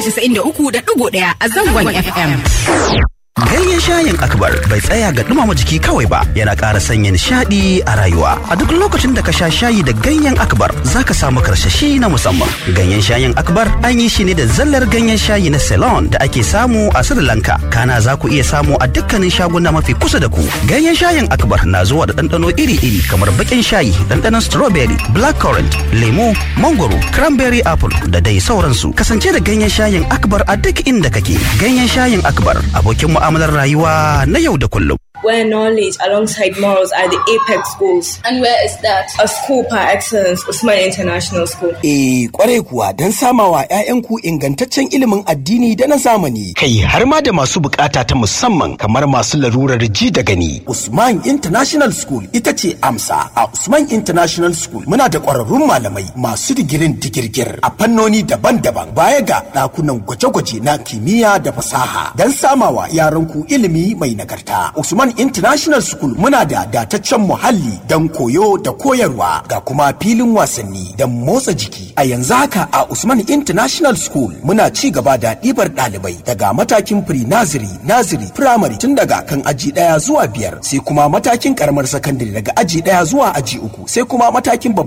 93.1 a zangon FM. Ganyen shayin akbar bai tsaya ga dumama jiki kawai ba yana ƙara sanya nishaɗi a rayuwa. A duk lokacin da ka sha shayi da ganyen akbar za ka samu karsashi na musamman. Ganyen shayin akbar an yi shi ne da zallar ganyen shayi na Ceylon da ake samu a Sri Lanka. Kana za ku iya samu a dukkanin shaguna mafi kusa da ku. Ganyen shayin akbar na zuwa da ɗanɗano iri-iri kamar baƙin shayi, ɗanɗanon strawberry, blackcurrant, lemo, mangoro, cranberry apple da dai sauransu. Kasance da ganyen shayin akbar a duk inda kake. Ganyen shayin akbar abokin mu'amalar rayuwa na yau da kullum. where knowledge alongside morals are the apex goals. And where is that? A school par excellence, Usman International School. Eh, kwarai kuwa don samawa 'ya'yanku ingantaccen ilimin addini da na zamani. Kai har ma da masu bukata ta musamman kamar masu larurar ji da gani. Usman International School ita ce amsa. A Usman International School muna da ƙwararrun malamai masu digirin digirgir a fannoni daban-daban baya ga ɗakunan gwaje-gwaje na kimiyya da fasaha don samawa yaranku ilimi mai nagarta. Usman International School muna da dataccen muhalli don koyo da koyarwa ga kuma filin wasanni don motsa jiki. A yanzu haka a Usman International School muna ci gaba da ɗibar ɗalibai daga matakin pre-nursery, nursery, primary tun daga kan aji ɗaya zuwa biyar sai kuma matakin karamar sakandare daga aji ɗaya zuwa aji uku sai kuma matakin babban